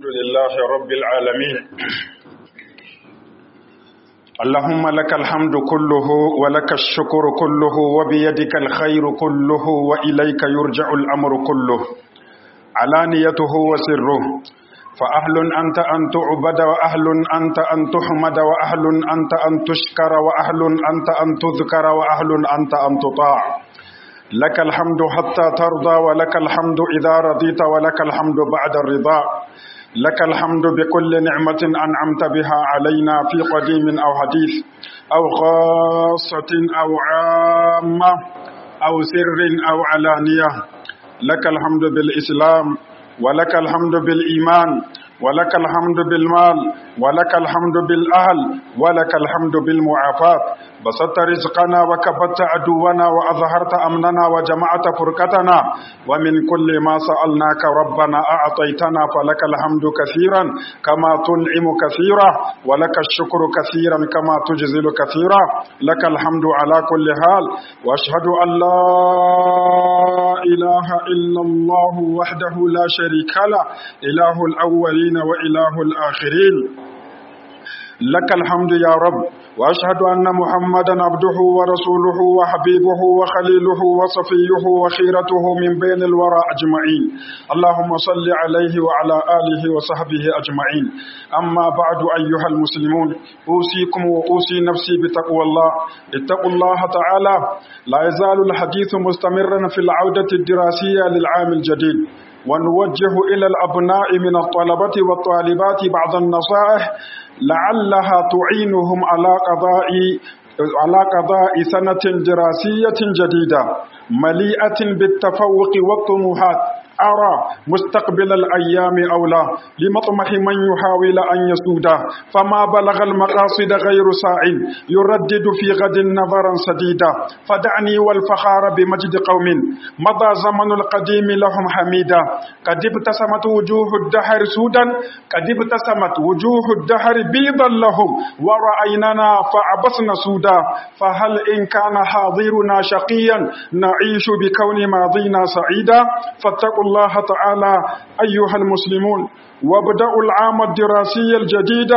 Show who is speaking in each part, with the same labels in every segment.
Speaker 1: لله رب العالمين اللهم لك الحمد كله ولك الشكر كله وبيدك الخير كله وإليك يرجع الأمر كله علانيته وسره فأهل أنت أن تعبد وأهل أنت أن تحمد وأهل أنت أن تشكر وأهل أنت أن تذكر وأهل أنت أن تطاع لك الحمد حتى ترضى ولك الحمد إذا رضيت ولك الحمد بعد الرضا لك الحمد بكل نعمة أنعمت بها علينا في قديم أو حديث أو خاصة أو عامة أو سر أو علانية لك الحمد بالإسلام ولك الحمد بالإيمان ولك الحمد بالمال ولك الحمد بالأهل ولك الحمد بالمعافاة بسطت رزقنا وكبت عدونا وأظهرت أمننا وجمعت فرقتنا ومن كل ما سألناك ربنا أعطيتنا فلك الحمد كثيرا كما تنعم كثيرا ولك الشكر كثيرا كما تجزل كثيرا لك الحمد على كل حال وأشهد أن لا إله إلا الله وحده لا شريك له إله الأولين وإله الآخرين لك الحمد يا رب وأشهد أن محمدا عبده ورسوله وحبيبه وخليله وصفيه وخيرته من بين الورى أجمعين اللهم صل عليه وعلى آله وصحبه أجمعين أما بعد أيها المسلمون أوصيكم وأوصي نفسي بتقوى الله اتقوا الله تعالى لا يزال الحديث مستمرا في العودة الدراسية للعام الجديد ونوجه إلى الأبناء من الطلبة والطالبات بعض النصائح لعلها تعينهم على قضاء على قضاء سنة دراسية جديدة مليئة بالتفوق والطموحات أرى مستقبل الأيام أولى لمطمح من يحاول أن يسوده فما بلغ المقاصد غير ساع يردد في غد نظرا سديدا فدعني والفخار بمجد قوم مضى زمن القديم لهم حميدا قد ابتسمت وجوه الدهر سودا قد ابتسمت وجوه الدهر بيضا لهم ورأيننا فعبسنا سودا فهل إن كان حاضرنا شقيا نعيش بكون ماضينا سعيدا فاتقوا الله تعالى أيها المسلمون وابدأوا العام الدراسي الجديد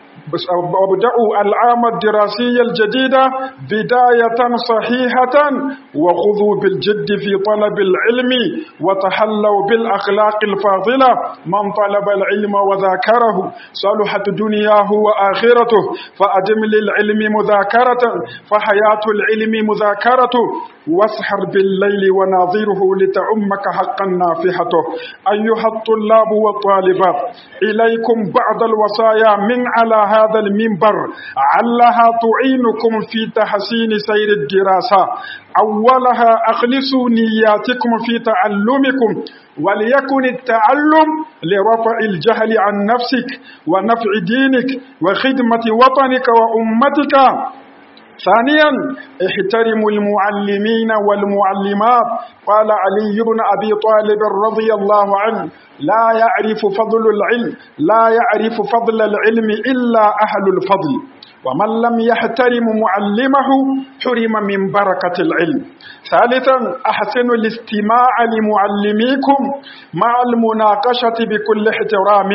Speaker 1: وابدأوا العام الدراسي الجديد بداية صحيحة وخذوا بالجد في طلب العلم وتحلوا بالأخلاق الفاضلة من طلب العلم وذاكره صلحت دنياه وآخرته فأدم للعلم مذاكرة فحياة العلم مذاكرته واسحر بالليل وناظره لتعمك حقا نافحته أيها الطلاب والطالبات إليكم بعض الوصايا من على هذا المنبر علها تعينكم في تحسين سير الدراسة أولها أخلصوا نياتكم في تعلمكم وليكن التعلم لرفع الجهل عن نفسك ونفع دينك وخدمة وطنك وأمتك ثانيا احترموا المعلمين والمعلمات قال علي بن أبي طالب رضي الله عنه لا يعرف فضل العلم لا يعرف فضل العلم إلا أهل الفضل ومن لم يحترم معلمه حرم من بركة العلم ثالثا أحسنوا الاستماع لمعلميكم مع المناقشة بكل احترام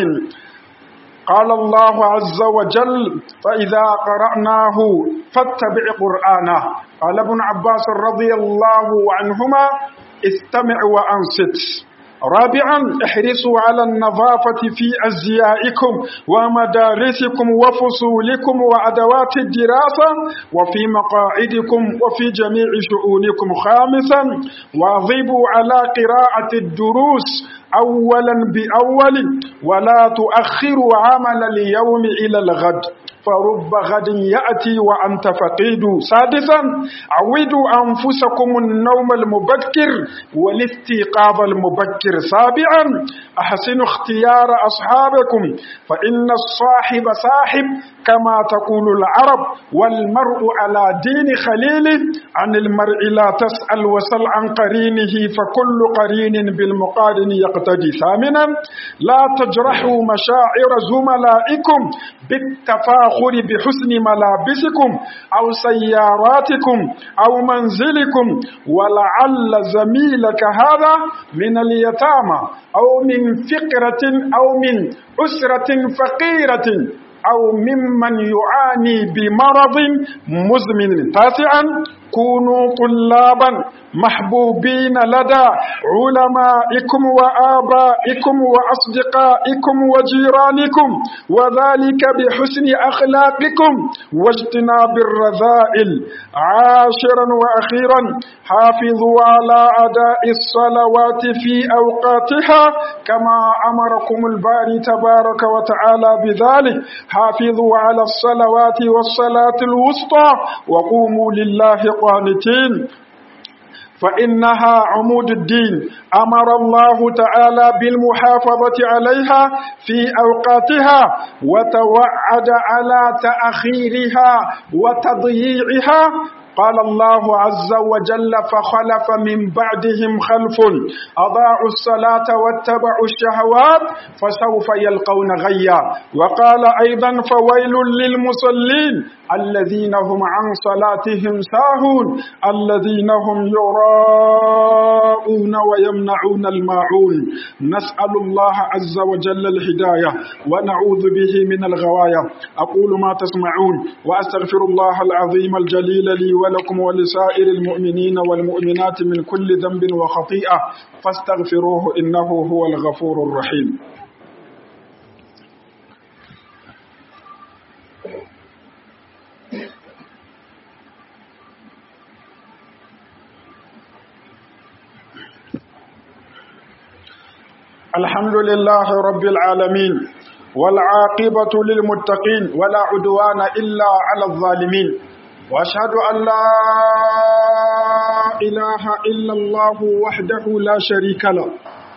Speaker 1: قال الله عز وجل فإذا قرأناه فاتبع قرآنه قال ابن عباس رضي الله عنهما استمع وأنصت رابعا احرصوا على النظافة في أزيائكم ومدارسكم وفصولكم وأدوات الدراسة وفي مقاعدكم وفي جميع شؤونكم خامسا واظبوا على قراءة الدروس أولا بأول ولا تؤخروا عمل اليوم إلى الغد فرب غد يأتي وأنت فقيد سادسا عودوا أنفسكم النوم المبكر والاستيقاظ المبكر سابعا أحسنوا اختيار أصحابكم فإن الصاحب صاحب كما تقول العرب والمرء على دين خليله عن المرء لا تسأل وسل عن قرينه فكل قرين بالمقارن يقتل يرتدي ثامنا لا تجرحوا مشاعر زملائكم بالتفاخر بحسن ملابسكم أو سياراتكم أو منزلكم ولعل زميلك هذا من اليتامى أو من فقرة أو من أسرة فقيرة أو ممن يعاني بمرض مزمن تاسعا كونوا طلابا محبوبين لدى علمائكم وآبائكم وأصدقائكم وجيرانكم وذلك بحسن أخلاقكم واجتناب الرذائل عاشرا وأخيرا حافظوا على أداء الصلوات في أوقاتها كما أمركم الباري تبارك وتعالى بذلك حافظوا على الصلوات والصلاة الوسطى وقوموا لله قانتين فإنها عمود الدين أمر الله تعالى بالمحافظة عليها في أوقاتها وتوعد على تأخيرها وتضييعها قال الله عز وجل فخلف من بعدهم خلف أضاعوا الصلاة واتبعوا الشهوات فسوف يلقون غيا وقال أيضا فويل للمصلين الذين هم عن صلاتهم ساهون الذين هم يراءون ويمنعون الماعون نسأل الله عز وجل الهداية ونعوذ به من الغواية أقول ما تسمعون وأستغفر الله العظيم الجليل لي ولكم ولسائر المؤمنين والمؤمنات من كل ذنب وخطيئة فاستغفروه إنه هو الغفور الرحيم الحمد لله رب العالمين والعاقبة للمتقين ولا عدوان إلا على الظالمين واشهد ان لا اله الا الله وحده لا شريك له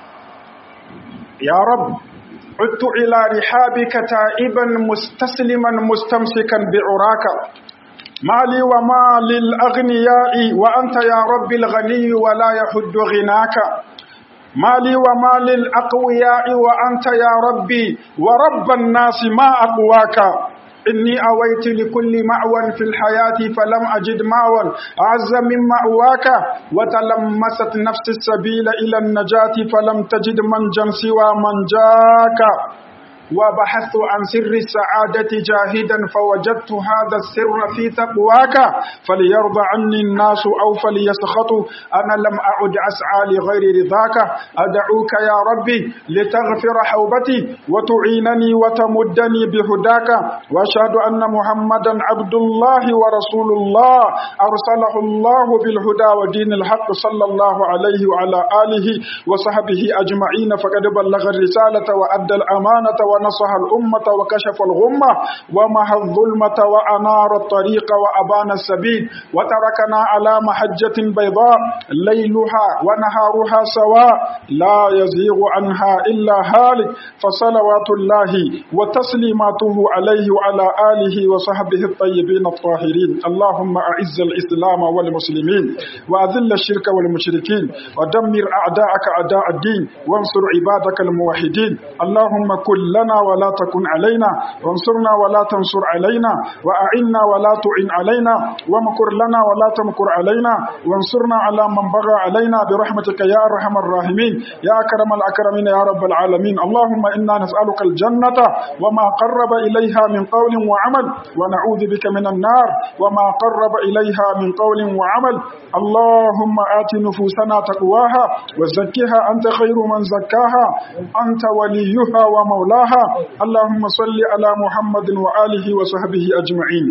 Speaker 1: يا رب عدت الى رحابك تائبا مستسلما مستمسكا بعراك مالي وما للاغنياء وانت يا رب الغني ولا يحد غناك مالي وما للاقوياء وانت يا ربي ورب الناس ما اقواك إني أويت لكل مأوى في الحياة فلم أجد مأوى أعز من مأواك وتلمست نفس السبيل إلى النجاة فلم تجد منجا سوى من جاك وبحثت عن سر السعادة جاهدا فوجدت هذا السر في تقواك فليرضى عني الناس أو فليسخطوا أنا لم أعد أسعى لغير رضاك أدعوك يا ربي لتغفر حوبتي وتعينني وتمدني بهداك وأشهد أن محمدا عبد الله ورسول الله أرسله الله بالهدى ودين الحق صلى الله عليه وعلى آله وصحبه أجمعين فقد بلغ الرسالة وأدى الأمانة ونصح الأمة وكشف الغمة ومحى الظلمة وأنار الطريق وأبان السبيل وتركنا على محجة بيضاء ليلها ونهارها سواء لا يزيغ عنها إلا هالك فصلوات الله وتسليماته عليه وعلى آله وصحبه الطيبين الطاهرين اللهم أعز الإسلام والمسلمين وأذل الشرك والمشركين ودمر أعداءك أعداء الدين وانصر عبادك الموحدين اللهم كن لنا ولا تكن علينا وانصرنا ولا تنصر علينا وأعنا ولا تعن علينا ومكر لنا ولا تمكر علينا وانصرنا على من بغى علينا برحمتك يا أرحم الراحمين يا أكرم الأكرمين يا رب العالمين اللهم إنا نسألك الجنة وما قرب إليها من قول وعمل ونعوذ بك من النار وما قرب إليها من قول وعمل اللهم آت نفوسنا تقواها وزكها أنت خير من زكاها أنت وليها ومولاها اللهم صل على محمد وآله وصحبه أجمعين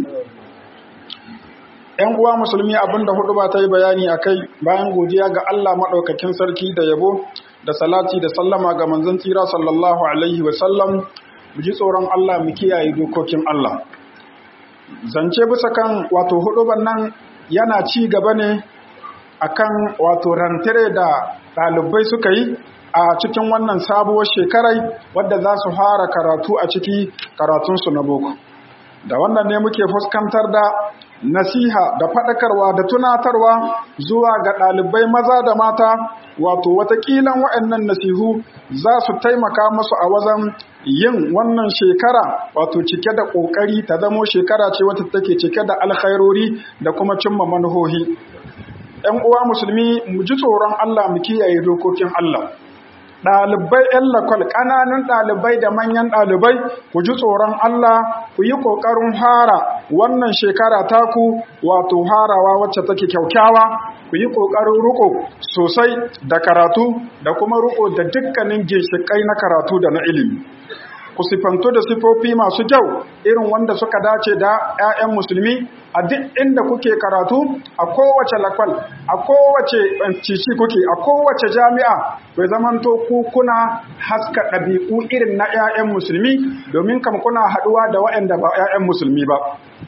Speaker 1: ‘Yan uwa musulmi abinda hudu ba ta yi bayani a kai bayan godiya ga Allah maɗaukakin sarki da yabo da salati da sallama ga manzon tsira sallallahu Alaihi wasallam mu ji tsoron Allah mu kiyaye dokokin Allah. Zance bisa kan wato hudu nan yana ci gaba ne akan wato rantare da ɗalibai suka yi a cikin wannan sabuwar shekarai wadda za su fara karatu a ciki karatunsu na boko da wannan ne muke fuskantar da nasiha da faɗakarwa da tunatarwa zuwa ga ɗalibai maza da mata wato watakilan waɗannan nasihu za su taimaka musu a wajen yin wannan shekara wato cike da ƙoƙari ta zamo shekara ce wata take cike da alkhairori da kuma cimma manuhohi ‘yan uwa musulmi mu ji tsoron Allah mu kiyaye dokokin Allah ɗalibai ‘yan lakwal ƙananan ɗalibai da manyan ɗalibai ku ji tsoron Allah ku yi ƙoƙarin hara wannan shekara taku wato harawa wacce take kyaukyawa ku yi ƙoƙarin riko sosai da karatu da kuma riko da dukkanin ginshiƙai na karatu da na ilimi ku sifantu da sifofi masu kyau irin wanda suka dace da 'ya'yan musulmi a duk inda kuke karatu a kowace lakwal a kowace cici kuke a kowace jami'a bai zamanto ku kuna haska ɗabi'u irin na 'ya'yan musulmi domin kam kuna haɗuwa da waɗanda ba 'ya'yan musulmi ba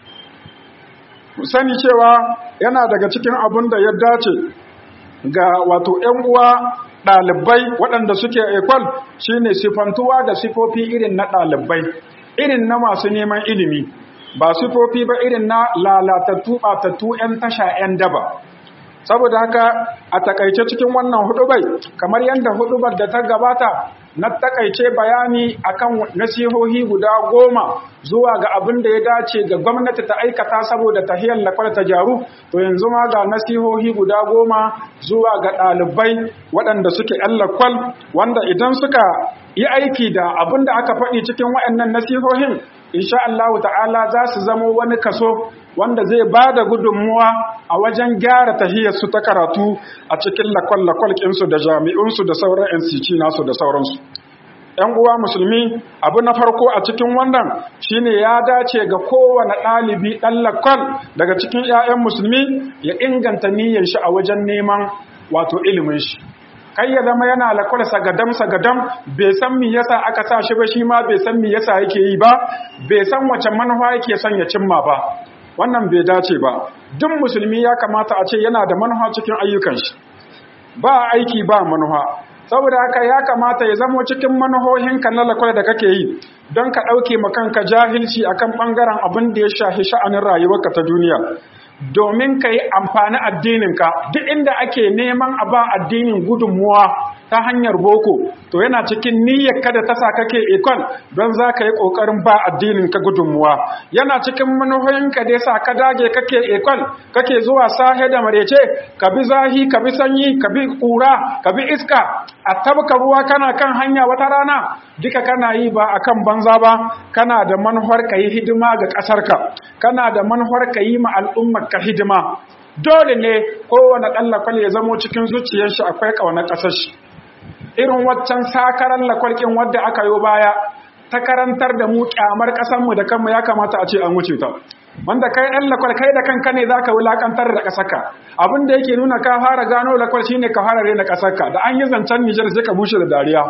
Speaker 1: sani cewa yana daga cikin abin da ya dace ga wato 'yan uwa ɗalibai waɗanda suke ekwal shine sifantuwa da sifofi irin na ɗalibai irin na masu neman ilimi ba sifofi ba irin na lalatattu ɓatattu 'yan tasha 'yan daba saboda haka a takaice cikin wannan hudubai kamar yadda hudubar da ta gabata na takaice bayani akan nasihohi guda goma zuwa ga abin da ya dace ga gwamnati ta aikata saboda tahiyar lakwal ta jaru to yanzu ma ga nasihohi guda goma zuwa ga ɗalibai waɗanda suke ‘yan lakwal wanda idan suka yi aiki da abin da aka faɗi cikin waɗannan nasihohin insha Allah ta'ala za su zama wani kaso wanda zai ba da gudunmuwa a wajen gyara tahiyarsu ta karatu a cikin lakwal-lakwal ƙinsu da jami'unsu da sauran NCC nasu da sauransu. ‘Yan uwa musulmi abu na farko a cikin wannan shine ya dace ga kowane ɗalibi ɗan lakwal daga cikin ‘ya'yan musulmi ya inganta niyyar shi a wajen neman wato ilimin shi. kai ya zama yana lakwal sagadam sagadam bai san me yasa aka sa shi ba shi ma bai san me yasa yake yi ba bai san wace manufa yake son ya cimma ba wannan bai dace ba duk musulmi ya kamata a ce yana da manufa cikin ayyukan shi ba aiki ba manufa saboda haka ya kamata ya zamo cikin manuhohinka na lakwal da kake yi don ka ɗauke kanka jahilci akan ɓangaren abin da ya shafi sha'anin rayuwarka ta duniya domin ka yi amfani addininka duk inda ake neman a ba addinin gudunmuwa ta hanyar boko to yana cikin niyyar kada ta sa kake ikon don za ka yi ƙoƙarin ba addinin ka gudunmuwa yana cikin manuhoyinka da yasa ka dage kake ikon kake zuwa sahe da marece ka bi zahi ka bi sanyi ka bi ƙura ka bi iska a tabka ruwa kana kan hanya wata rana duka kana yi ba akan banza ba kana da manuwar ka yi hidima ga ƙasarka kana da manuwar ka yi ma al'ummar ka hidima dole ne kowane ɗan lakwal ya zamo cikin zuciyar shi akwai ƙaunar ƙasar shi irin waccan sakaran lakwalkin wadda aka yi baya ta karantar da mu kyamar ƙasarmu da kanmu ya kamata a ce an wuce ta wanda kai ɗan lakwal kai da kanka ne za ka wulaƙantar da ƙasarka abin da yake nuna ka fara gano lakwal shine ka fara rena ƙasarka da an yi zancen nijar sai ka bushe da dariya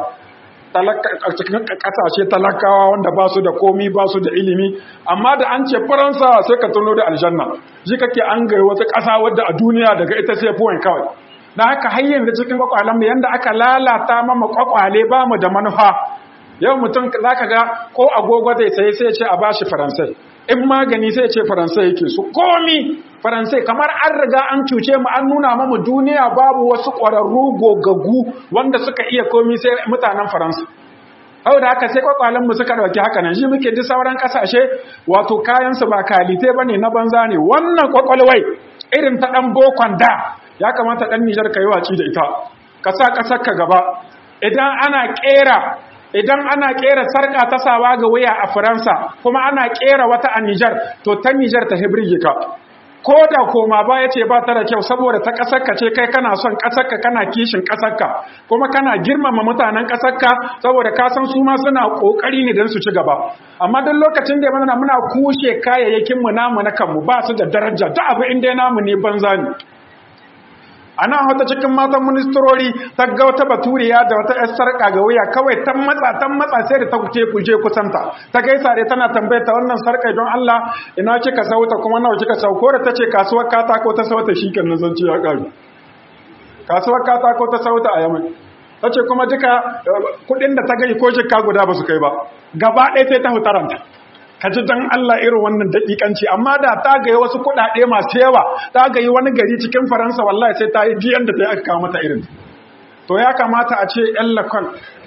Speaker 1: cikin ƙasashe talakawa wanda ba su da komi ba su da ilimi amma da an ce faransa sai ka tuno da aljanna shi kake an gari wata ƙasa wadda a duniya daga ita sai fuwan kawai na haka har yanzu cikin kwakwalen mu yanda aka lalata mama kwakwale ba mu da manufa yau mutum za ka ga ko agogo zai sai sai ce a bashi faransai in magani sai ce faransai yake su komi faransai kamar an riga an cuce mu an nuna mamu duniya babu wasu ƙwararru gogaggu wanda suka iya komi sai mutanen faransa hau da haka sai kwakwalen mu suka dauki haka nan shi muke duk sauran kasashe wato kayan su ba kalite bane na banza ne wannan kwakwalwai irin ta dan bokon da ya kamata dan Nijar ka yi waci da ita ka sa kasar ka gaba idan ana kera idan ana kera sarka ta sawa ga wuya a Faransa kuma ana kera wata a Nijar to ta Nijar ta hebrige ka ko da koma ba ya ce ba ta da kyau saboda ta ƙasarka ce kai kana son ƙasarka kana kishin ƙasarka kuma kana girmama mutanen ƙasarka saboda ka san su ma suna ƙoƙari ne don su ci gaba amma duk lokacin da mana muna kushe kayayyakin mu namu na kanmu ba su da daraja duk abu inda namu ne banza ne ana wata cikin matan ministrori ta ga wata baturiya da wata yar sarka ga wuya kawai ta matsa ta matsa sai da ta kuce kuje kusanta ta gaisa dai tana tambayar ta wannan sarka don Allah ina kika sauta kuma nawa kika sauko da tace kasuwar katako ta sauta shikenan zan ce ya kare kasuwar katako ta sauta a Yaman tace kuma duka kudin da ta gai ko jikka guda ba su kai ba gaba ɗaya sai ta hutaranta ka ji dan Allah irin wannan daƙiƙanci amma da ta ga wasu kuɗaɗe masu yawa ta ga wani gari cikin faransa wallahi sai ta yi biyan da ta yi aka kawo mata irin to ya kamata a ce yan lakwal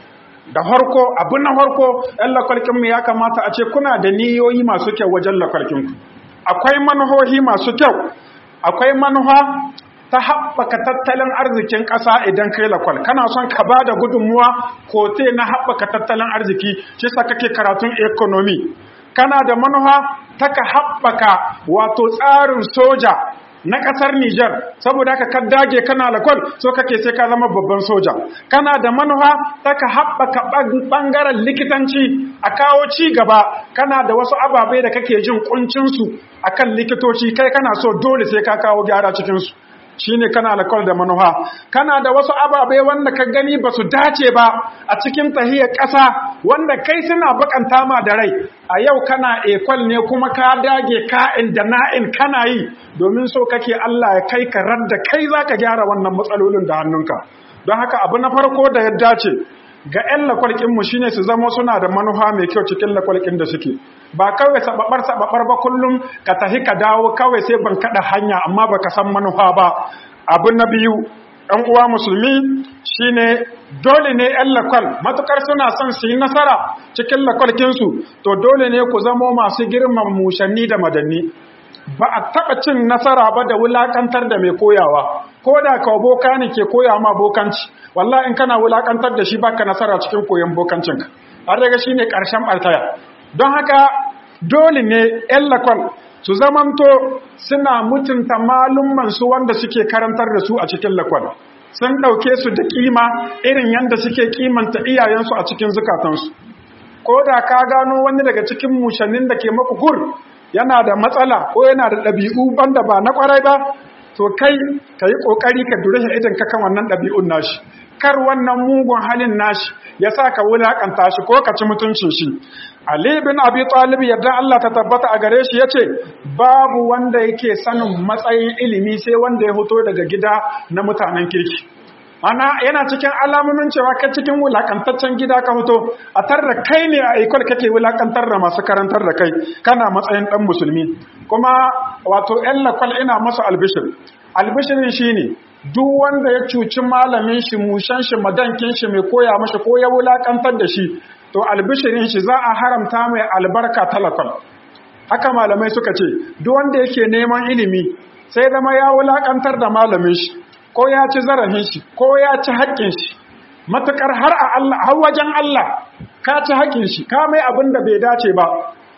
Speaker 1: da farko abu na farko yan lakwalkinmu ya kamata a ce kuna da niyoyi masu kyau wajen lakwalkinku akwai manuhohi masu kyau akwai manuha ta haɓaka tattalin arzikin ƙasa idan kai lakwal kana son ka ba da gudunmuwa kote na haɓaka tattalin arziki shi sa kake karatun economy kana da manuha ta ka haɓaka wato tsarin soja na ƙasar Nijar saboda haka ka dage kana lakwal so kake sai ka zama babban soja kana da manufa ta ka haɓaka ɓangaren likitanci a kawo ci gaba kana da wasu ababai da kake jin ƙuncinsu a kan likitoci kai kana so dole sai ka kawo gyara cikinsu shi ne kana lakwal da manufa kana da wasu ababai wanda ka gani ba su dace ba a cikin tahiyar ƙasa wanda kai suna bakanta ma da rai a yau kana ekwal ne kuma ka dage ka'in da na'in kana yi domin so kake Allah ya kai ka da kai za ka gyara wannan matsalolin da hannunka don haka abu na farko da ya dace ga 'yan lakwalƙinmu shine su zama suna da manufa mai kyau cikin lakwalƙin da suke ba kawai sababar sababar ba kullum ka tahi ka dawo kawai sai ban kada hanya amma baka san manufa ba abu na biyu ɗan uwa musulmi shine dole ne 'yan lakwal matukar suna son su yi nasara cikin lakwalkinsu to dole ne ku zamo masu girman mushanni da madanni ba a taɓa cin nasara ba da wulaƙantar da mai koyawa ko da kawo boka ne ke koya ma bokanci wallah in kana wulaƙantar da shi baka nasara cikin koyon bokancinka har daga shi ne ƙarshen ɓartaya don haka dole ne 'yan lakwal su zamanto suna mutunta malummansu wanda suke karantar da su a cikin lakwal sun ɗauke su da ƙima irin yadda suke ƙimanta iyayensu a cikin zukatansu ko da ka gano wani daga cikin mushannin da ke maku gur yana da matsala ko yana da ɗabi'u banda ba na ƙwarai ba to kai ka yi ƙoƙari ka dure idan ka kan wannan ɗabi'un nashi kar wannan mugun halin nashi ya sa ka wulaƙanta shi ko ka ci mutuncin shi Ali bin Abi Talib yadda Allah ta tabbata a gare shi yace babu wanda yake sanin matsayin ilimi sai wanda ya fito daga gida na mutanen kirki ana yana cikin alamomin cewa kai cikin wulakantaccen gida ka fito a tarra kai ne a ikon kake wulakantar da masu karantar da kai kana matsayin dan musulmi kuma wato ƴan lakwal ina masa albishir albishirin shine duk wanda ya cuci malamin shi mushan shi madankin shi mai koya mashi ko ya wulakantar da shi to albishirin shi za a haramta mai albarka talakal haka malamai suka ce duk wanda yake neman ilimi sai zama ya wulakantar da malamin shi ko ya ci zarafin shi ko ya ci haƙƙin shi matukar har a Allah har wajen Allah ka ci haƙƙin shi ka mai abin da bai dace ba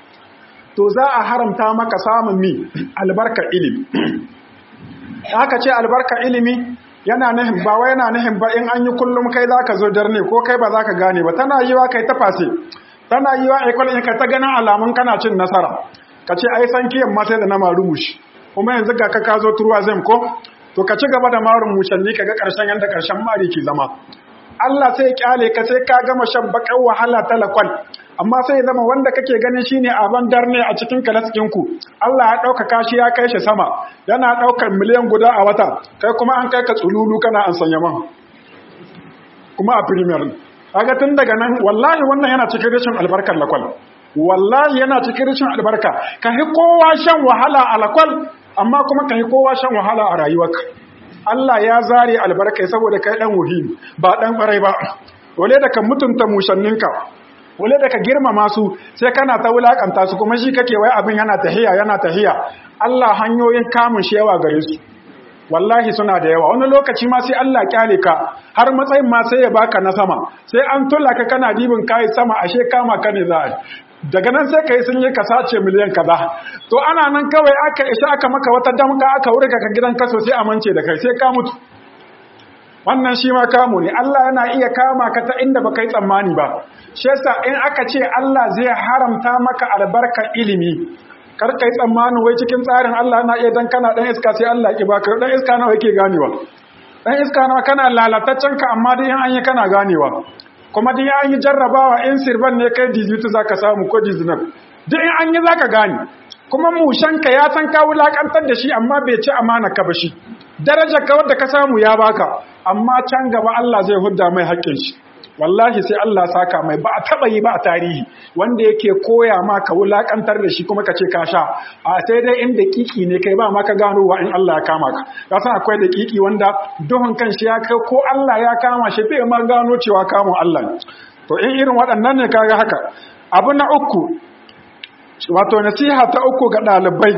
Speaker 1: to za a haramta maka samun mi albarkar ilimi haka ce albarkar ilimi yana nahin ba wai yana nahin ba in an yi kullum kai za ka zo darne ko kai ba za ka gane ba tana yi wa kai ta fase tana yi wa aikon in ka ta ganin alamun kana cin nasara ka ce ai san kiyan mata da na marumushi kuma yanzu ga ka ka zo turuwa zai ko to ka ci gaba da marun mushalli ka ga ƙarshen yadda ƙarshen mari ke zama Allah sai ya kyale ka sai ka gama shan baƙar wahala talakwal amma sai ya zama wanda kake ganin shine aban darne a cikin kalaskinku Allah ya ɗaukaka shi ya kai shi sama yana ɗaukar miliyan guda a wata kai kuma an kai ka tsululu kana an sanya man kuma a premier kaga tun daga nan wallahi wannan yana cikin rashin albarkar lakwal wallahi yana cikin rashin albarka ka hi kowa shan wahala a lakwal amma kuma ka yi kowa shan wahala a rayuwarka Allah ya zare albarkai saboda kai dan wuhimi ba dan farai ba wale da ka mutunta mushanninka wale da ka girmama su sai kana ta wulakanta su kuma shi kake wai abin yana tahiya yana tahiya Allah hanyoyin kamun shi yawa gare su wallahi suna da yawa wani lokaci ma sai Allah kyale ka har matsayin ma sai ya baka na sama sai an tulla ka kana dibin kai sama ashe kama ka ne za daga nan sai ka yi sun yi ka sace miliyan kaza to ana nan kawai aka isa aka maka wata damka aka wurga ka gidan kaso sai amince da kai sai ka mutu wannan shi ma kamu ne Allah yana iya kama ka ta inda baka yi tsammani ba shi yasa in aka ce Allah zai haramta maka albarkar ilimi kar kai tsammanin wai cikin tsarin Allah na iya dan kana dan iska sai Allah ki baka dan iska nawa yake ganewa dan iska nawa kana lalataccen ka amma dai in an yi kana ganewa kuma duk an yi jarrabawa in sirban ne kai dizitu za ka samu ko dizinab duk in an yi za ka gane kuma mushanka ya san ka wulakantar da shi amma bai ci amana ka ba shi darajar ka wadda ka samu ya baka amma can gaba Allah zai hudda mai haƙƙin shi wallahi sai Allah saka mai ba a taba yi ba a tarihi wanda yake koya ma ka wulakantar da shi kuma ka ce ka sha a sai dai in daƙiƙi ne kai ba ma ka gano wa in Allah ya kama ka ka san akwai daƙiƙi wanda duhun kan shi ya kai ko Allah ya kama shi bai ma gano cewa kamun Allah ne to in irin waɗannan ne kaga haka abu na uku wato nasiha ta uku ga ɗalibai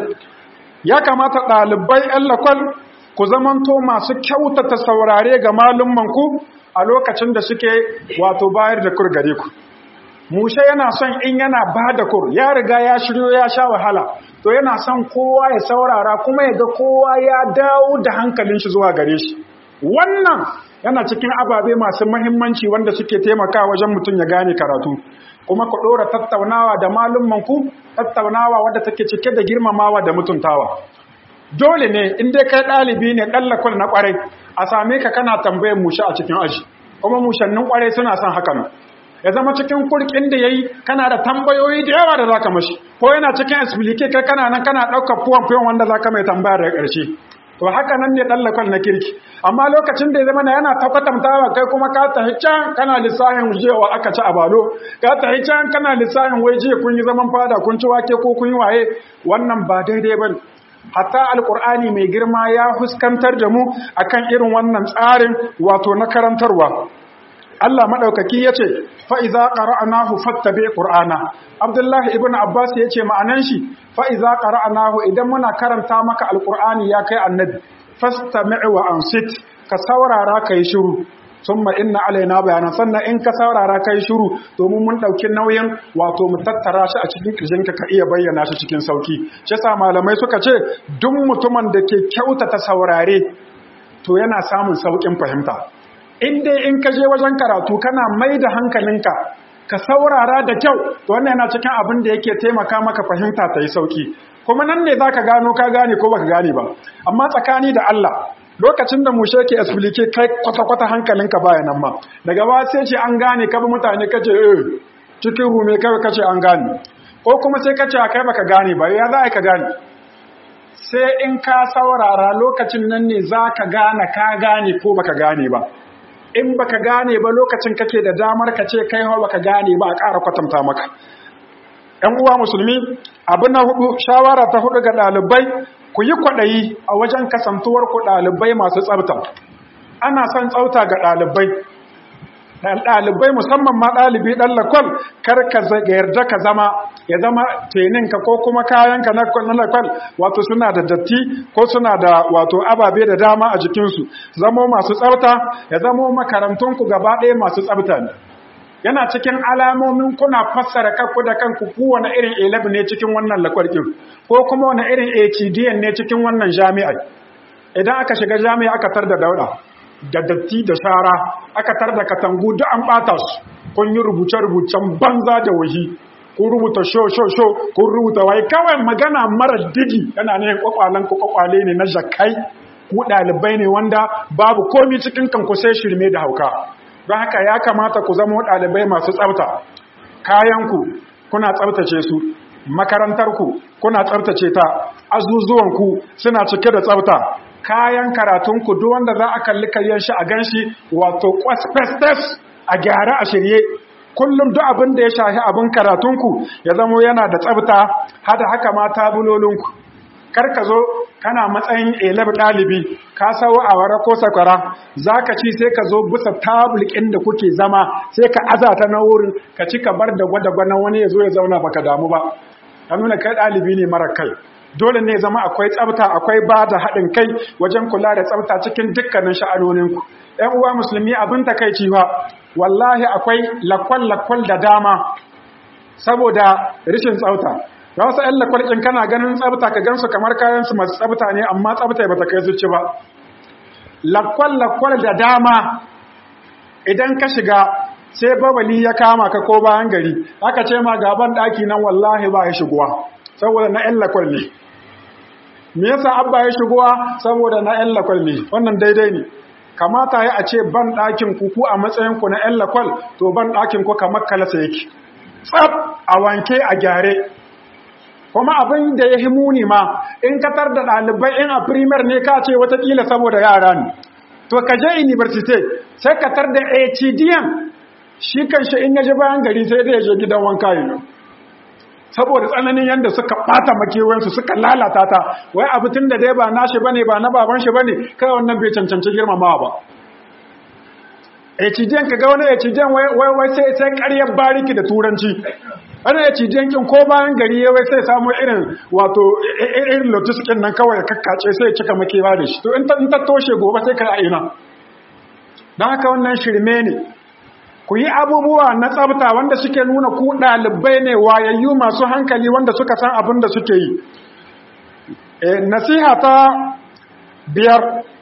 Speaker 1: ya kamata ɗalibai ‘yan lakwal ku zamanto masu kyautata saurare ga malummanku a lokacin da suke wato bayar da kur gare ku mushe yana son in yana ba da kur ya riga ya shiryo ya sha wahala to yana son kowa ya saurara kuma ya ga kowa ya dawo da hankalin shi zuwa gare shi wannan yana cikin ababe masu mahimmanci wanda suke taimaka wajen mutum ya gane karatu kuma ku ɗora tattaunawa da malummanku tattaunawa wadda take cike da girmamawa da mutuntawa dole ne in dai kai ɗalibi ne ɗallakul na ƙwarai a same ka kana tambayar mushe a cikin aji kuma mushannin ƙwarai suna son hakan ya zama cikin kurkin da ya yi kana da tambayoyi da yawa da za ka mashi ko yana cikin explique kai kana nan kana ɗaukar fuwan fuwan wanda za ka mai tambayar da ƙarshe to haka nan ne ɗallakul na kirki amma lokacin da ya zama yana ta kwatantawa kai kuma ka tafi can kana lissafin jewa aka ci a balo ka tafi can kana lissafin wai jiya kun yi zaman fada kun ci wake ko kun yi waye wannan ba daidai ba hatta alkur'ani mai girma ya fuskantar da mu akan irin wannan tsarin wato na karantarwa Allah madaukaki yace fa iza qara'nahu fattabi qur'ana Abdullahi ibn Abbas yace ma'anan shi fa iza qara'nahu idan muna karanta maka alkur'ani ya kai annabi fastami' wa ansit ka saurara kai shiru summa inna alaina bayanan sannan in ka saurara kai shiru domin mun dauki nauyin wato mu tattara shi a cikin kirjinka ka iya bayyana shi cikin sauki shi yasa malamai suka ce duk mutumin da ke kyautata saurare to yana samun saukin fahimta in dai in ka je wajen karatu kana mai da hankalinka ka saurara da kyau to wannan yana cikin abin da yake taimaka maka fahimta ta yi sauki kuma nan ne zaka gano ka gane ko baka gane ba amma tsakani da Allah lokacin da mushe ke explique kai kwata-kwata hankalinka baya nan ma daga ba sai ce an gane ka bi mutane kace eh cikin rume kai kace an gane ko kuma sai kace kai baka gane ba ya za ka gane sai in ka saurara lokacin nan ne za ka gane ka gane ko baka gane ba in baka gane ba lokacin kake da damar ka ce kai hawa baka gane ba a ƙara kwatanta maka ‘yan uwa musulmi abu na hudu shawara ta hudu ga ɗalibai ku yi kwaɗayi a wajen kasantuwar ku ɗalibai masu tsabta ana son tsauta ga ɗalibai ɗalibai musamman ma ɗalibi ɗan lakwal kar ka yarda ka zama ya zama teninka ko kuma kayanka na lakwal wato suna da datti ko suna da wato ababe da dama a jikinsu zamo masu tsafta ya zamo makarantunku gaba ɗaya masu tsafta ne yana cikin alamomin kuna fassara kanku da kanku kowane irin elab ne cikin wannan lakwal ɗin ko kuma wani irin HDN ne cikin wannan jami'ai idan aka shiga jami'a aka tar da dauɗa da datti da shara aka tar da katangu duk an bata su kun yi rubuce-rubucen banza da wahi kun rubuta sho-sho-sho kun rubuta wai kawai magana mara digi yana ne kwakwalen ku kwakwale ne na jakai ku ɗalibai ne wanda babu komi cikin kanku sai shirme da hauka don haka ya kamata ku zama ɗalibai masu tsafta kayanku kuna tsaftace su makarantarku kuna tsaftace ta azuzuwanku suna cike da tsafta kayan karatunku duk wanda za a kalli kayan shi a ganshi wato kwasfestes a gyara a shirye kullum duk abin da ya shahi abin karatunku ya zamo yana da tsabta hada haka ma tabulolinku kar ka zo kana matsayin elab ɗalibi ka sawo a wara ko sakwara za ka ci sai ka zo bisa tabulikin da kuke zama sai ka aza ta na wurin ka ci ka bar da gwada-gwanan wani ya zo ya zauna baka damu ba ka nuna kai ɗalibi ne mara kai dole ne zama akwai tsafta akwai ba da haɗin kai wajen kula da tsafta cikin dukkanin sha'anoninku ‘yan uwa musulmi abin takaici ba wallahi akwai lakwal-lakwal da dama saboda rishin tsafta ga wasu ‘yan lakwal kana ganin tsafta ka gansu kamar kayansu masu tsafta ne amma tsafta ba ta kai zuci ba lakwal-lakwal da dama idan ka shiga sai babali ya kama ka ko bayan gari aka ce ma gaban ɗaki nan wallahi ba ya shigowa saboda na ‘yan lakwal ne me yasa abba ya shigowa saboda na ƴan lakwal ne wannan daidai ne kamata ya a ce ban ɗakin ku ku a matsayin ku na ƴan lakwal to ban ɗakin ku kamar kalasa yake tsaf a wanke a gyare kuma abin da ya himuni ma in ka tar da ɗalibai in a primer ne ka ce watakila saboda yara ne to ka je university sai ka tar da HDM shi kanshi in yaje bayan gari sai dai ya je gidan wanka yi saboda tsananin yadda suka bata makewansu suka lalata ta wai abu tun da dai ba nashi bane ba na baban shi bane kai wannan bai cancanci girmamawa ba ecijen ka ga wani ecijen wai wai sai sai ƙaryar bariki da turanci wani ecijen kin ko bayan gari ya wai sai samu irin wato irin lotiskin nan kawai kakkace sai cika makewa da shi to in ta toshe gobe sai ka ina don haka wannan shirme ne ku yi abubuwa na tsabta wanda suke nuna ku ɗalibai ne wayayyu masu hankali wanda suka san abin da suke yi nasiha ta biyar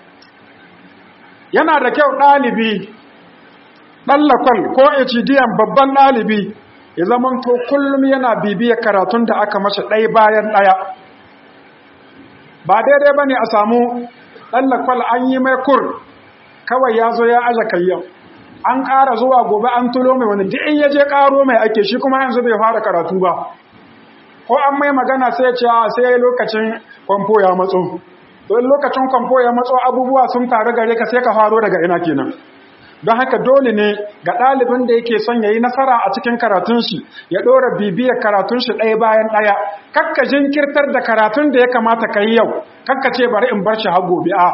Speaker 1: yana da kyau ɗalibi ɗallakwal ko hdm babban ɗalibi ya zaman to kullum yana bibiyar karatun da aka mashi ɗaya bayan ɗaya ba daidai ba ne a samu ɗallakwal an yi mai kur kawai ya zo ya aja kayyau an ƙara zuwa gobe an tulo mai wani duk in ya je ƙaro mai ake shi kuma yanzu bai fara karatu ba ko an mai magana sai ce a sai lokacin kwamfo ya matso don lokacin kwamfo ya matso abubuwa sun taru gare ka sai ka faro daga ina kenan don haka dole ne ga ɗalibin da yake son ya yi nasara a cikin karatun shi ya ɗora bibiyar karatun shi ɗaya bayan ɗaya kakka jinkirtar da karatun da ya kamata ka yi yau kakka ce bari in bar shi har gobe a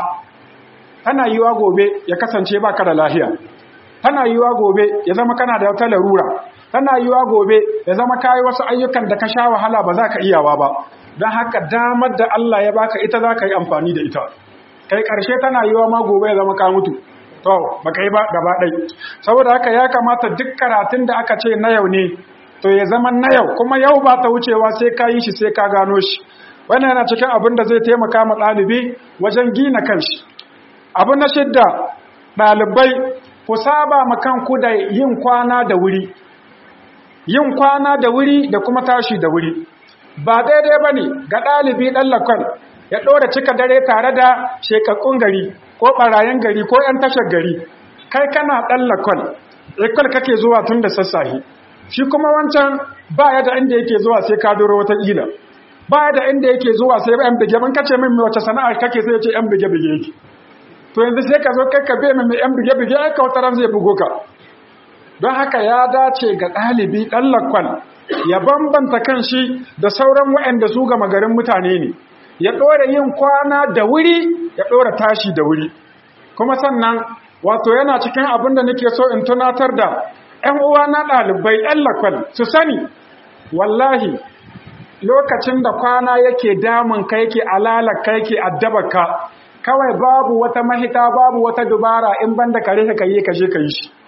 Speaker 1: tana yiwa gobe ya kasance ba ka da lahiya tana yiwa gobe ya zama kana da wata larura tana yiwa gobe ya zama kayi wasu ayyukan da ka sha wahala ba za ka iyawa ba don haka damar da Allah ya baka ita za ka yi amfani da ita kai ƙarshe tana yiwa ma gobe ya zama ka mutu to ba kai ba gaba ɗai saboda haka ya kamata duk karatun da aka ce na yau ne to ya zama na yau kuma yau ba ta wucewa sai ka yi shi sai ka gano shi wannan yana cikin abin da zai taimaka ma ɗalibi wajen gina kanshi abu na shidda ɗalibai ku saba ma kanku da yin kwana da wuri yin kwana da wuri da kuma tashi da wuri ba daidai ba ne ga ɗalibi ɗan lakon ya ɗora cika dare tare da shekakkun gari ko ɓarayen gari ko ‘yan tashar gari kai kana ɗan lakon ikon kake zuwa tun da sassahi shi kuma wancan ba ya da inda yake zuwa sai ka doro wata ƙila ba ya da inda yake zuwa sai ‘yan bige ban kace min wace sana'ar kake sai ya ce ‘yan bige-bige yake to yanzu sai ka zo kai ka bai mai ‘yan bige-bige ai kautaran zai bugo ka don haka ya dace ga ɗalibi ɗan lakon ya bambanta kan shi da sauran waɗanda su gama garin mutane ne ya ɗora yin kwana da wuri ya ɗora tashi da wuri kuma sannan wato yana cikin abin da nake so in tunatar da ‘yan uwa na ɗalibai ‘yan lakwal su sani wallahi lokacin da kwana yake damun ka yake alalaka yake addabaka kawai babu wata mahita babu wata dubara in banda kare ka yi ka je ka yi shi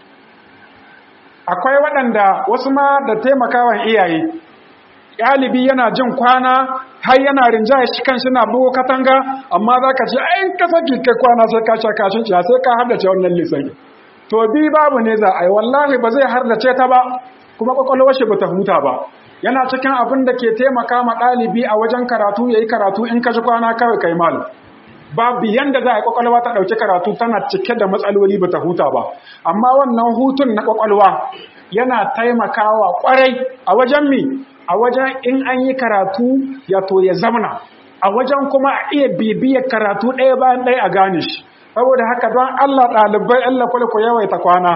Speaker 1: akwai waɗanda wasu ma da taimakawan iyaye ɗalibi yana jin kwana har yana rinjaya shi kan na bugo katanga amma za ka ce ayin ka saki kai kwana sai ka sha kashin ciya sai ka hardace wannan lissafi to bi babu ne za a yi wallahi ba zai hardace ta ba kuma kwakwalwar shi ba ta huta ba yana cikin abin da ke taimaka ma ɗalibi a wajen karatu ya yi karatu in ka ji kwana kawai kai malam babu yanda za a yi kwakwalwa ta ɗauki karatu tana cike da matsaloli ba ta huta ba amma wannan hutun na kwakwalwa yana taimakawa kwarai a wajen mi a wajen in an yi karatu ya to ya zamana a wajen kuma a iya bibiyar karatu ɗaya bayan ɗaya a gane shi saboda haka don allah ɗalibai allah kwale ku yawaita kwana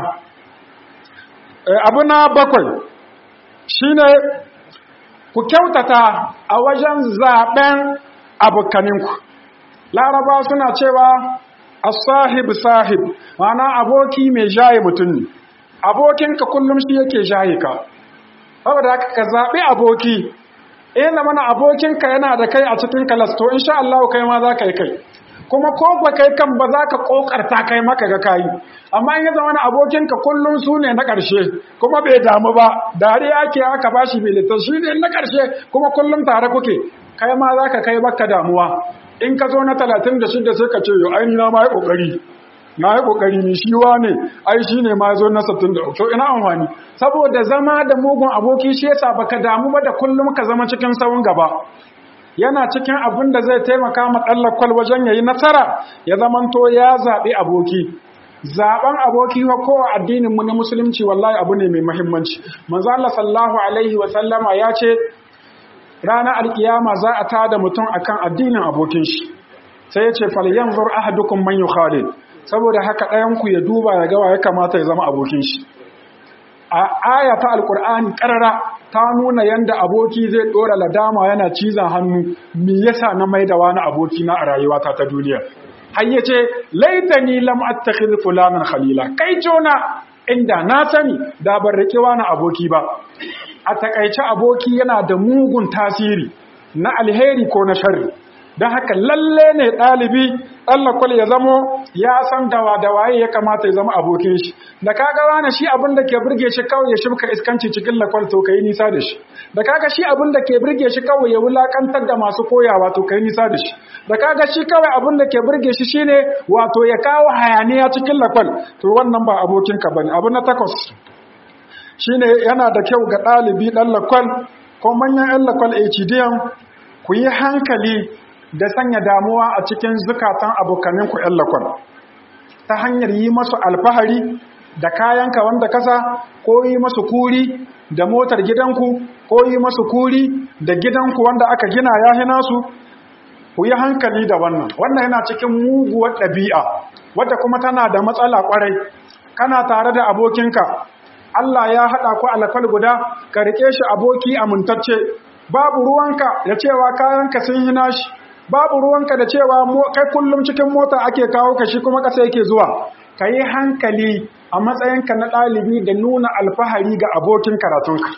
Speaker 1: abu na bakwai shine ku kyautata a wajen zaɓen abokaninku laraba suna cewa as-sahib sahib mana aboki mai jaye mutum ne abokinka kullum shi yake jaye ka saboda haka ka zabi aboki eh na mana abokinka yana da kai a cikin kalas to insha Allah kai ma za ka yi kai kuma ko ba kai kan ba za ka kokarta kai maka ga kai amma in ya zama abokinka kullum su ne na ƙarshe kuma bai damu ba dariya ake aka bashi militan shi ne na ƙarshe kuma kullum tare kuke kai ma za ka kai baka damuwa in ka zo na talatin da shida sai ka ce yau aini na ma yi ƙoƙari na yi ƙoƙari ni shi wa ne ai shi ne ma zo na sattin da to ina amfani saboda zama da mugun aboki shi yasa baka damu ba da kullum ka zama cikin sawun gaba yana cikin abin da zai taimaka ma ɗallakwal wajen yayi nasara ya zamanto ya zaɓi aboki zaɓen aboki wa kowa addinin mu na musulunci wallahi abu ne mai muhimmanci manzo Allah sallallahu alaihi wa sallama ya ce ranar alkiyama za a tada mutum akan addinin abokin shi sai ya ce falyanzur ahadukum man yukhalil saboda haka ɗayan ku ya duba ya ga ya kamata ya zama abokin shi
Speaker 2: a aya ta alkur'ani karara ta nuna yanda aboki zai dora ladama yana cizon hannu me yasa na maida wani aboki na a rayuwata ta duniya har yace laitani lam attakhidh fulanan khalila kai jona inda na sani da ban rike wani aboki ba a takaice aboki yana da mugun tasiri na alheri ko na sharri don haka lalle ne ɗalibi ɗallakwal ya zamo ya san dawa da waye ya kamata ya zama abokin shi da kaga wani shi abin da ke burge shi kawai ya shimka iskanci cikin lakwal to kai nisa da shi da kaga shi abin da ke burge shi kawai ya wulakantar da masu koyawa to kai nisa da shi da kaga shi kawai abin da ke burge shi shine wato ya kawo hayaniya cikin lakwal to wannan ba abokinka bane abu na takwas shine yana da kyau ga ɗalibi ɗan lakwal ko manyan 'yan lakwal HDM ku yi hankali da sanya damuwa a cikin zukatan abokaninku 'yan lakwal ta hanyar yi masu alfahari da kayanka wanda kasa ko yi masu kuri da motar gidanku ko yi masu kuri da gidanku wanda aka gina ya hina su ku yi hankali da wannan wannan yana cikin muguwar ɗabi'a wadda kuma tana da matsala ƙwarai kana tare da abokinka Allah ya haɗa ku alfal guda ka riƙe shi aboki amintacce babu ruwanka da cewa kayanka sun hina shi babu ruwanka da cewa kai kullum cikin mota ake kawo ka shi kuma ƙasa yake zuwa ka yi hankali a matsayinka na ɗalibi da nuna alfahari ga abokin karatunka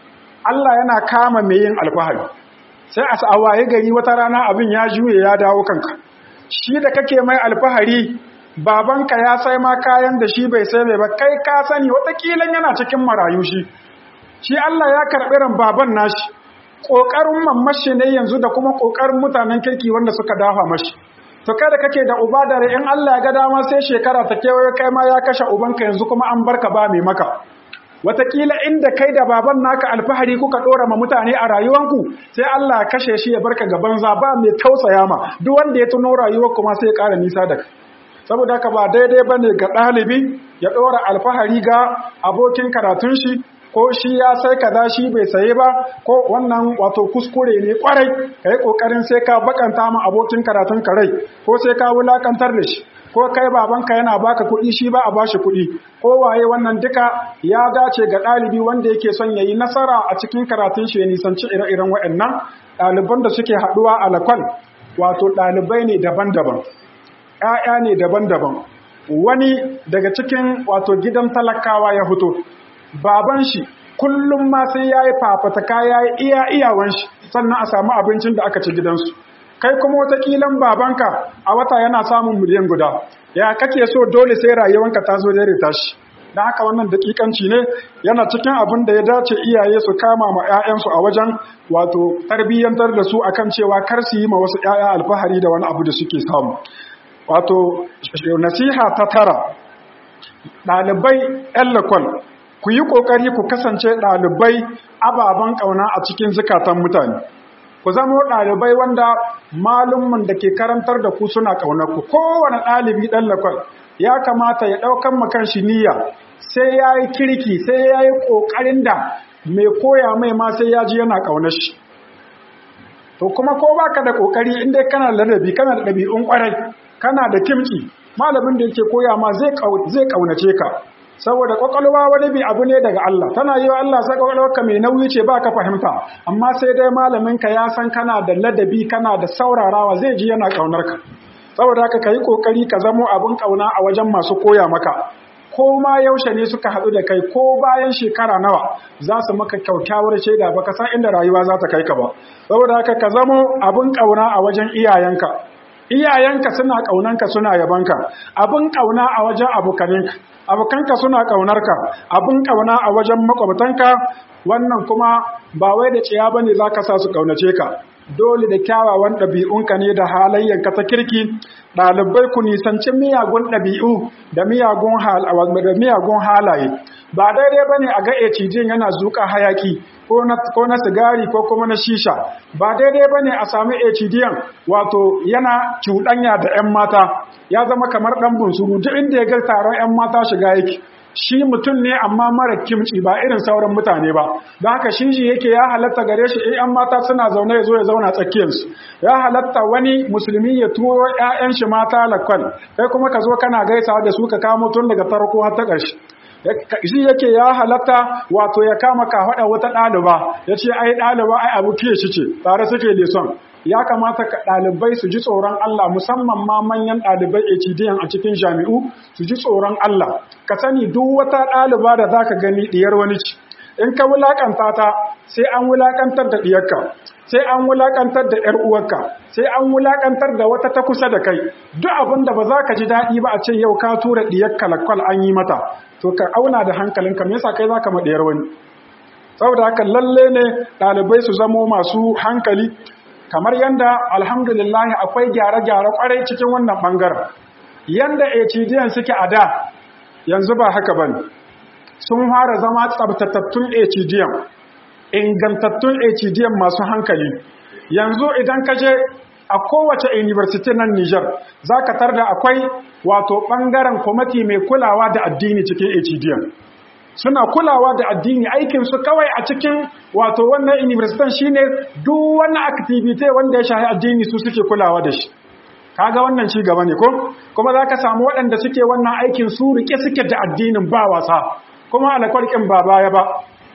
Speaker 2: Allah yana kama mai yin alfahari sai a waye gari wata rana abin ya juye ya dawo kanka shi da kake mai alfahari babanka ya sai ma kayan da shi bai sai mai ba kai ka sani watakilan yana cikin marayu shi shi Allah ya karɓi ran baban nashi ƙoƙarin mamashi ne yanzu da kuma ƙoƙarin mutanen kirki wanda suka dafa mashi to kada kake da uba da in Allah ya ga dama sai shekara ta kewaye kai ma ya kashe ubanka yanzu kuma an barka ba mai maka watakila inda kai da baban naka alfahari kuka dora ma mutane a rayuwanku sai Allah ya kashe shi ya barka ga banza ba mai tausaya ma duk wanda ya tuno rayuwar kuma sai ya ƙara nisa da kai saboda haka ba daidai bane ga ɗalibi ya dora alfahari ga abokin karatun shi ko shi ya sai kaza shi bai saye ba ko wannan wato kuskure ne kwarai kai kokarin sai ka bakanta ma abokin karatun ka rai ko sai ka wulakantar da shi ko kai babanka yana baka kuɗi shi ba a bashi kuɗi ko waye wannan duka ya dace ga ɗalibi wanda yake son yayi nasara a cikin karatun shi ya nisanci ire-iren waɗannan ɗaliban da suke haɗuwa a lakwal wato ɗalibai ne daban-daban ‘ya'ya ne daban-daban wani daga cikin wato gidan talakawa ya fito baban shi kullum ma sai ya yi fafataka ya yi iya iyawan shi sannan a samu abincin da aka ci gidansu kai kuma watakilan babanka a wata yana samun miliyan guda ya kake so dole sai rayuwanka ta zo dare tashi da haka wannan dakikanci ne yana cikin abin da ya dace iyaye su kama ma 'ya'yansu a wajen wato tarbiyyantar da su akan cewa kar su yi ma wasu 'ya'ya alfahari da wani abu da suke samu wato nasiha ta tara ɗalibai 'yan lakwal ku yi ƙoƙari ku kasance ɗalibai ababen ƙauna a cikin zukatan mutane ku zama ɗalibai wanda malumman da ke karantar da ku suna ƙaunar ku kowane ɗalibi ɗan lakwal ya kamata ya ɗaukan makan shi niyya sai ya yi kirki sai ya yi ƙoƙarin da mai koya mai ma sai ya ji yana ƙaunar shi to kuma ko baka da ƙoƙari inda kana da ladabi kana da ɗabi'un ƙwarai kana da kimci malamin da yake koya ma zai ƙaunace ka saboda kwakwalwa wani bi abu ne daga Allah tana yi wa Allah sai kwakwalwarka mai nauyi ce ba ka fahimta amma sai dai malaminka ya san kana da ladabi kana da saurarawa zai ji yana kaunar ka saboda haka yi kokari ka zamo abin kauna a wajen masu koya maka ko ma yaushe ne suka haɗu da kai ko bayan shekara nawa za su maka kyaukyawar shaida ba ka san inda rayuwa za ta kai ka ba saboda haka ka zamo abin kauna a wajen iyayenka iyayenka suna ƙaunanka suna yabanka abin ƙauna a wajen abokaninka abokanka suna ƙaunarka abin ƙauna a wajen makwabtanka wannan kuma ba wai da ciya bane zaka sa su ƙaunace ka dole da kyawawan ɗabi'unka ne da halayyanka ta kirki ɗalibai ku nisanci miyagun ɗabi'u da miyagun halaye ba daidai bane a ga ecijin yana zuƙa hayaki ko na sigari ko kuma na shisha ba daidai ba ne a sami HDN wato yana cuɗanya da 'yan mata ya zama kamar ɗan bunsuru duk inda ya ga taron 'yan mata shiga yake shi mutum ne amma mara kimci ba irin sauran mutane ba don haka shi shi yake ya halatta gare shi in 'yan mata suna zaune ya zo ya zauna tsakiyarsu ya halatta wani musulmi ya turo 'ya'yan shi mata lakwal kai kuma ka zo kana gaisawa da su ka kamo tun daga farko har ta ƙarshe shi yake ya halatta wato ya kama kafaɗa wata ɗaliba ya ce ai ɗaliba ai abu fiye shi ce tare suke leson ya kamata ka ɗalibai su ji tsoron Allah musamman ma manyan ɗalibai HDN a cikin jami'u su ji tsoron Allah ka sani duk wata ɗaliba da za ka gani ɗiyar wani ci in ka wulaƙanta ta sai an wulaƙantar da ɗiyarka sai an wulaƙantar da ‘yar uwarka sai an wulaƙantar da wata ta kusa da kai duk abin da ba za ka ji daɗi ba a ce yau ka tura ɗiyarka lakwal an yi mata to ka auna da hankalinka me yasa kai za ka ma ɗiyar wani saboda haka lalle ne ɗalibai su zamo masu hankali kamar yadda alhamdulillah akwai gyare-gyare kwarai cikin wannan bangaren yanda HDN suke a da yanzu ba haka bane sun fara zama tsabtatattun HDN ingantattun HDN masu hankali yanzu idan ka je a kowace university nan Niger zaka tarda akwai wato bangaren kwamiti mai kulawa da addini cikin HDN suna kulawa da addini aikin su kawai a cikin wato wannan university shine duk wani activity wanda ya shafi addini su suke kulawa da shi kaga wannan ci gaba ne ko kuma zaka samu waɗanda suke wannan aikin su rike suke da addinin ba wasa kuma alƙalƙin ba baya ba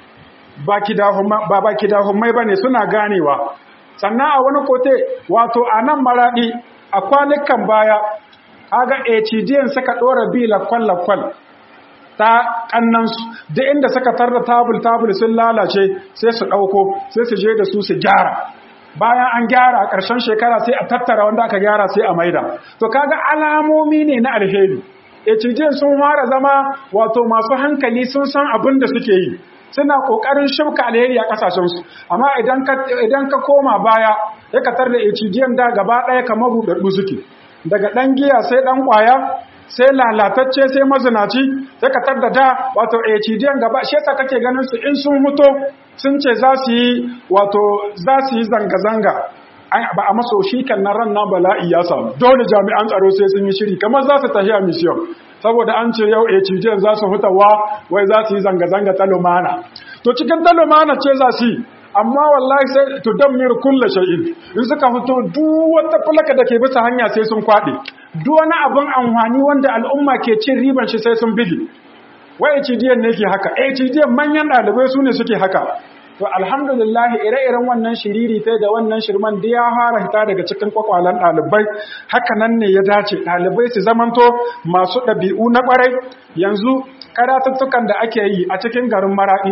Speaker 2: ba kidahumma ba ba kidahumai bane suna ganewa sannan a wani kote wato a nan maradi a kwanukan baya kaga HDN suka dora bi lakwal lakwal ta kannansu duk inda suka tarda tabul tabul sun lalace sai su ɗauko sai su je da su su gyara bayan an gyara a ƙarshen shekara sai a tattara wanda aka gyara sai a maida to kaga alamomi ne na alheri cijin sun fara zama wato masu hankali sun san abin da suke yi suna ƙoƙarin shibka alheri a ƙasashensu amma idan ka koma baya ya ka tarda cijin da gaba ɗaya kamar buɗaɗɗu suke daga ɗan giya sai ɗan ƙwaya sai lalatacce sai mazinaci sai ka tarda da wato HDN gaba shi yasa kake ganin su in sun muto sun ce za su yi wato za su yi zanga-zanga ba a maso shi kan na ran na bala'i ya samu dole jami'an tsaro sai sun yi shiri kamar za su tafi a mission saboda an ce yau HDN za su hutawa wai za su yi zanga-zanga ta lumana to cikin ta lumana ce za su yi amma wallahi sai to dammir kullu shay'in in suka fito duk wata fulaka da ke bisa hanya sai sun kwade duk wani abin amfani wanda al'umma ke cin riban shi sai sun bige wai HDN ne ke haka HDN manyan dalibai su ne suke haka to alhamdulillah ire-iren wannan shiriri tai da wannan shirman da ya fara hita daga cikin kwakwalan dalibai haka nan ne ya dace dalibai su zamanto masu ɗabi'u na ƙwarai yanzu karatuttukan da ake yi a cikin garin maraɗi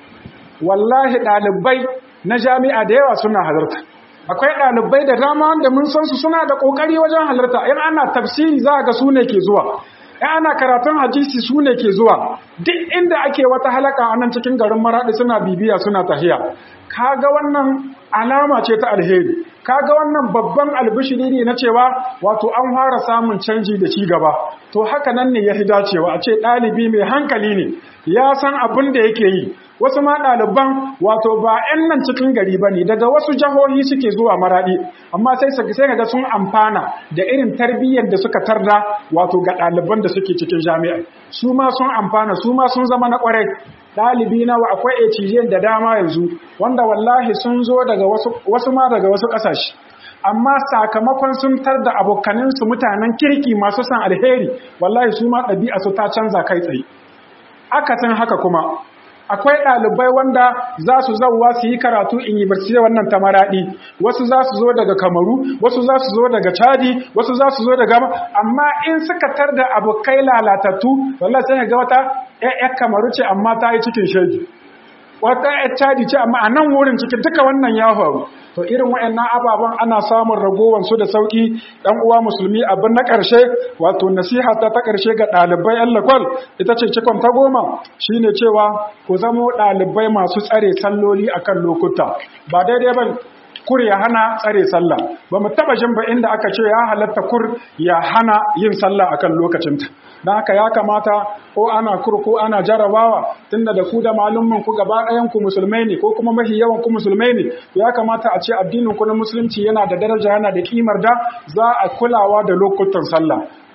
Speaker 2: wallahi ɗalibai na jami'a da yawa suna halarta akwai ɗalibai da dama wanda mun san su suna da ƙoƙari wajen halarta in ana tafsiri za ga su ne ke zuwa in ana karatun hadisi su ne ke zuwa duk inda ake wata halaka a nan cikin garin maraɗi suna bibiya suna tahiya kaga wannan alama ce ta alheri kaga wannan babban albishiri ne na cewa wato an fara samun canji da ci gaba to haka nan ne ya fi dacewa a ce ɗalibi mai hankali ne ya san abin da yake yi wasu ma ɗaliban wato ba 'yan nan cikin gari ba ne daga wasu jihohi suke zuwa maraɗi amma sai sai kaga sun amfana da irin tarbiyyar da suka tarda wato ga ɗaliban da suke cikin jami'a su ma sun amfana su ma sun zama na ƙwarai ɗalibi nawa akwai HGN da dama yanzu wanda wallahi sun zo daga wasu wasu ma daga wasu ƙasashe amma sakamakon sun tar da abokaninsu mutanen kirki masu san alheri wallahi su ma ɗabi'a su ta canza kai tsaye akasin haka kuma akwai ɗalibai wanda za su zauwa su yi karatu in university wannan ta maraɗi wasu za su zo daga kamaru wasu za su zo daga chadi wasu za su zo daga amma in suka tar da abokai lalatattu wallah sai ga wata ƴaƴar kamaru ce amma ta yi cikin shege wata ƴaƴar chadi ce amma a nan wurin cikin duka wannan ya faru to irin waɗannan ababen ana samun ragowar su da sauki dan uwa musulmi abin na ƙarshe wato nasiha ta ta ƙarshe ga ɗalibai yan lakwal ita ce cikon ta goma shine cewa ku zamo ɗalibai masu tsare salloli akan lokuta ba daidai ba kur ya hana tsare sallah ba mu taba jin ba inda aka ce ya halatta kur ya hana yin sallah akan lokacinta don haka ya kamata ko ana kur ko ana jarabawa tunda da ku da malumman ku gaba ɗayan ku musulmai ne ko kuma mafi yawan ku musulmai ne to ya kamata a ce addinin ku na musulunci yana da daraja yana da kimar da za a kulawa da lokutan sallah ku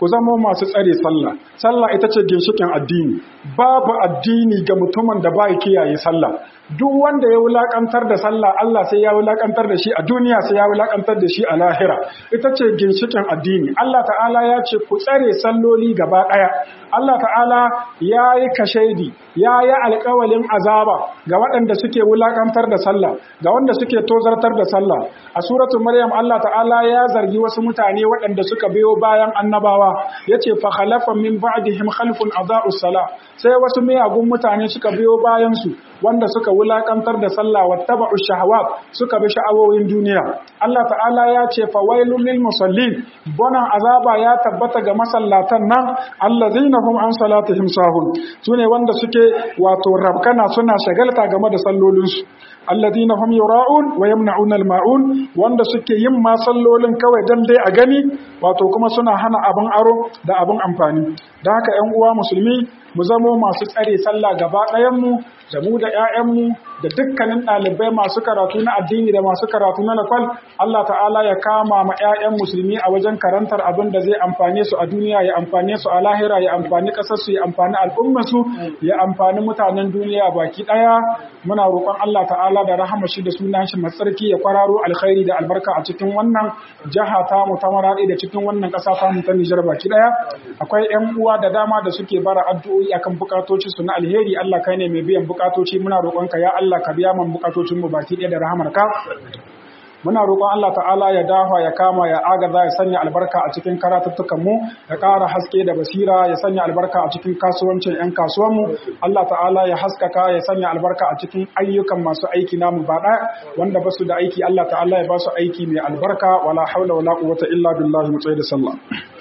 Speaker 2: ku zama masu tsare sallah sallah ita ce ginshikin addini babu addini ga mutumin da ba kiyaye sallah duk wanda ya wulakantar da sallah Allah sai ya wulakantar da shi a duniya sai ya wulakantar da shi a lahira ita ce ginshikin addini Allah ta'ala ya ce ku tsare salloli gaba daya Allah ta'ala ya yi kashedi ya yi alkawalin azaba ga waɗanda suke wulakantar da sallah ga wanda suke tozartar da sallah a suratul maryam Allah ta'ala ya zargi wasu mutane waɗanda suka biyo bayan annabawa yace fa khalafa min ba'dihim khalfun adaa'us salah sai wasu miyagun mutane suka biyo bayan su wanda suka wulakantar da sallah wattaba'u shahawat suka bi sha'awoyin duniya Allah ta'ala ya ce fa wailul lil musallin bonan azaba ya tabbata ga masallatan nan allazina hum an salatihim sahun sune wanda suke wato rabkana suna shagalta game da sallolinsu alladina hum yura'un wa yamna'un al-ma'un wanda suke yin ma sallolin kawai dan dai a gani wato kuma suna hana abin aro da abin amfani dan haka ƴan uwa musulmi mu zamo masu tsare sallah gaba ɗayan mu da mu da ƴaƴanmu da dukkanin ɗalibai masu karatu na addini da masu karatu na lakwal Allah ta'ala ya kama ma ƴaƴan musulmi a wajen karantar abin da zai amfane su a duniya ya amfane su a lahira ya amfani ƙasar su ya amfani al'ummar su ya amfani mutanen duniya baki ɗaya muna roƙon Allah ta'ala da rahama shi da sunan shi matsarki ya kwararo alkhairi da albarka a cikin wannan jaha ta mu ta Maradi da cikin wannan ƙasa ta mu ta Nijar baki ɗaya akwai ƴan uwa da dama da suke bara addu'o'i akan bukatoci su na alheri Allah kai ne mai biyan bukatoci muna roƙonka ya Allah ka biya man bukatocin mu baki ɗaya da rahamarka muna roƙon Allah ta'ala ya dafa ya kama ya agaza ya sanya albarka a cikin karatuttukan mu ya ƙara haske da basira ya sanya albarka a cikin kasuwancin ƴan kasuwan mu Allah ta'ala ya haskaka ya sanya albarka a cikin ayyukan masu aiki namu ba wanda ba su da aiki Allah ta'ala ya ba su aiki mai albarka wala haula wala quwwata illa billahi mu da sallah